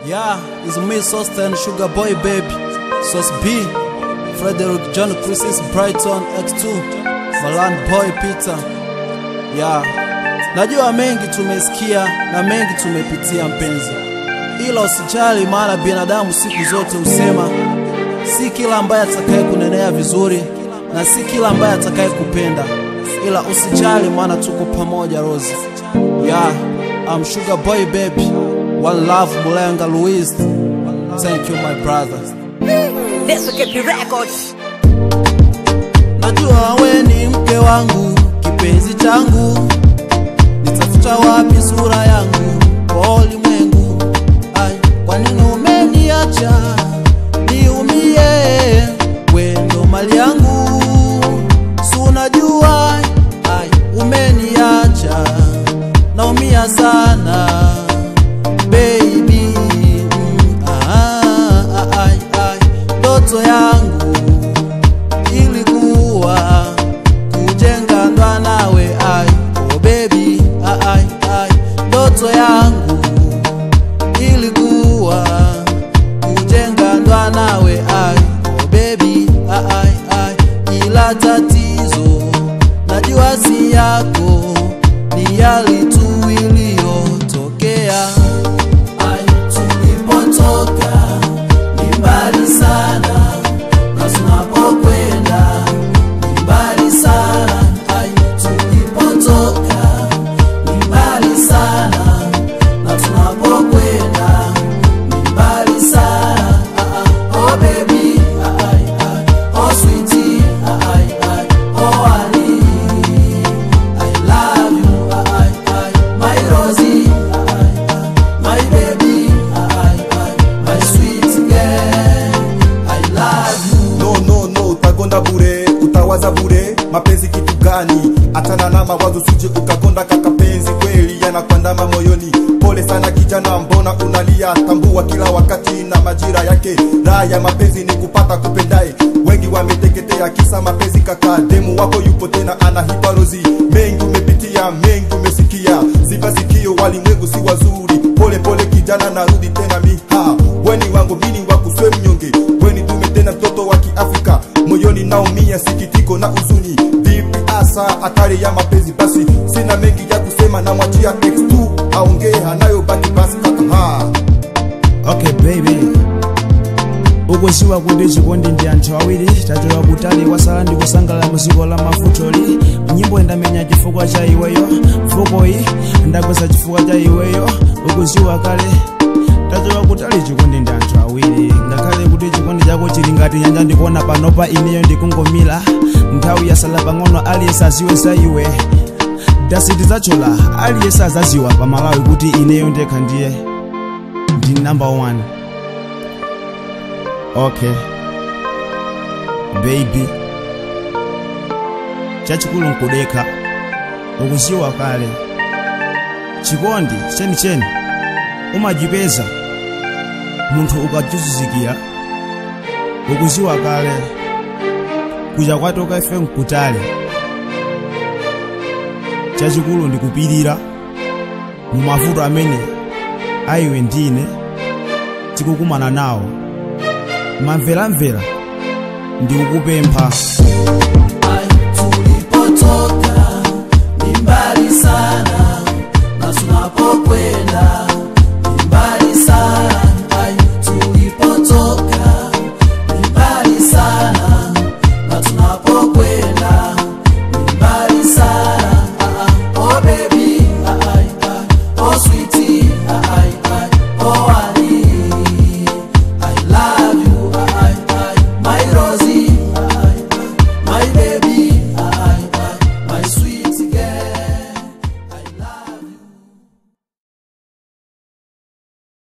Yeah, it's me, Sosten, Sugar Boy Baby, Sos B, Frederick John Chris's Brighton X2, Malan Boy Peter. Yeah, najua mengi tumesikia na mengi tumepitia mpenzi, ila usijali, maana binadamu siku zote husema si kila ambaye atakaye kunenea vizuri na si kila ambaye atakaye kupenda, ila usijali, maana tuko pamoja Rose. Yeah, I'm Sugar Boy Baby. One love, Mulenga Louise. Thank you, my brother. Let's get the records. Najua we ni mke wangu, kipenzi changu, nitafuta wapi sura yangu kwa ulimwengu? Ai, kwa nini umeniacha niumie? We ndo mali yangu, si unajua? Ai, umeniacha naumia sana baby. Mm, ah, ah, ai, ai, ndoto yangu ilikuwa kujenga ndoa nawe ai oh baby ai ai ndoto yangu ilikuwa kujenga ndoa nawe ai oh baby ai ai ila tatizo najua si yako ni yali tu iliyotokea ai tulipotoka ni mbali sana na tunapokwenda ni mbali sana ai tulipotoka ni mbali sana na tunapokwenda ni mbali sana ah, ah, oh baby ah, ai, ai, oh sweetie ah, ai, ai, oh honey I love you ah, ai, ai, my Rosie ah, ai, ai, my baby ah, ai, ai, my sweet girl I love you no no no utagonda bure utawaza bure mapenzi kitu gani achana na mawazo suje ukagonda kakapenzi kweli yanakwandama moyoni pole sana kijana mbona unalia tambua kila wakati na majira yake raha ya mapenzi ni kupata kupendae wengi wameteketea kisa mapenzi kaka demu wako yupo tena ana hiparozi mengi umepitia mengi umesikia ziba sikio walimwengu si wazuri pole pole kijana narudi tena miha weni wangu mini wakuswe mnyonge weni dume tena mtoto wa kiafrika moyoni naumia sikitiko na uzuni vipi asa hatari ya mapenzi basi sina mengi ya kusema na mwachia x2 aongee hanayobaki basi kaka ha. okay baby ukuziwa kuti chikondi ndi anthu awiri tachoka kutali kwasala ndi kusangala muziko la mafutoli nyimbo ndamenya chifukwa cha iweyo mfukoyi ndakweza chifukwa cha iweyo ukuziwa kale tachoka kutali chikondi ndi anthu awiri ngakhale kuti chikondi chako chili ngati nyanja ndikuona panopa ineyo ndikungomila nthawi yasala pang'ono aliyense aziwe za iwe dasiti zachola aliyense azaziwa pamalawi kuti ineyo ndekha ndiye ndi number one okay baby chachikulu nkudekha ukuziwa kale chikondi chenicheni umachipeza munthu ukachuzuzikira ukuziwa kale kuja kwatoka ife nkutale chachikulu ndikupirira mu mavuto amene aiwe ndine tikukumana nawo mamveramvera ndikukupempha Ai, tulipotoka ni mbali sana na tunapokwenda ni mbali sana. Ai, tulipotoka ni mbali sana na tunapokwenda ni mbali sana. Ah, ah, oh baby, ah, ai, ai, oh sweetie, ah, ai, ai, oh honey, I love you, ah, ai, ai, my Rosie, ah, ai, ai, my baby,